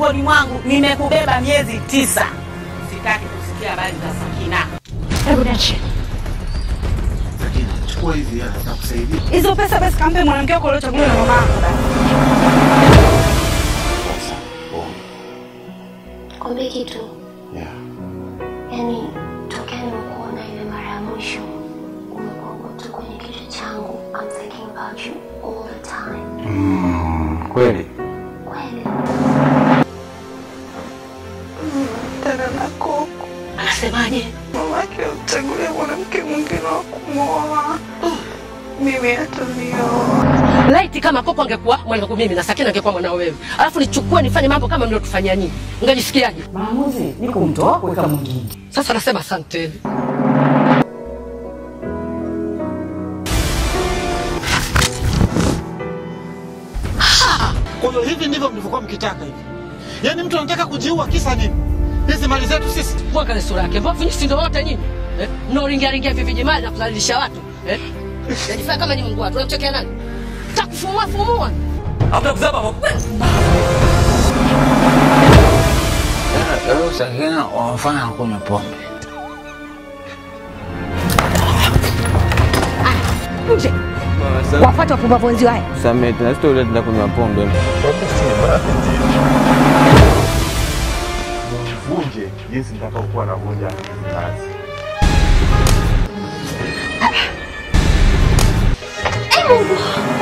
tumboni mwangu nimekubeba miezi tisa. Sitaki kusikia habari za Sakina. Hebu niachie. Sakina, chukua hizi hela zitakusaidia. Hizo pesa basi kampe mwanamke wako uliochaguliwa na mama yako basi. Sasa, oh, Kwambie kitu, yeah. yani tokea nimekuona ile mara ya mwisho umekuwa tu kwenye kichwa changu. I'm thinking about you all the time. Mm, kweli. Kweli. Tena na koko. Anasemaje? Mamake amchagulia mwanamke mwingine wa kumwoa. Mimi atanioa. Laiti kama Koko angekuwa mwanangu mimi na Sakina angekuwa mwanao wewe, alafu nichukue nifanye mambo kama mliotufanyia nyinyi, ungejisikiaje? Maamuzi ni kumtoa kuweka mwingine. Sasa nasema asanteni. Kwa hiyo hivi ndivyo mlivyokuwa mkitaka hivi, yaani mtu anataka kujiua kisa nini? Hizi mali zetu sisi. Mwanga sura yake, mbona vinyi si ndio wote nyinyi eh? Mnaoringia ringia hivi vijimali na kudhalilisha watu eh? Najifanya kama ni Mungu watu, unamchekea nani? Takufumua fumua. Leo Sakina wamefanya kunywa pombe. Nje. Wafuate wapumbavu wenzio haya. Samehe, tuna stori tunaenda kunywa pombe. Vunje jinsi nitakaokuwa navunja kazi. Eh, Mungu.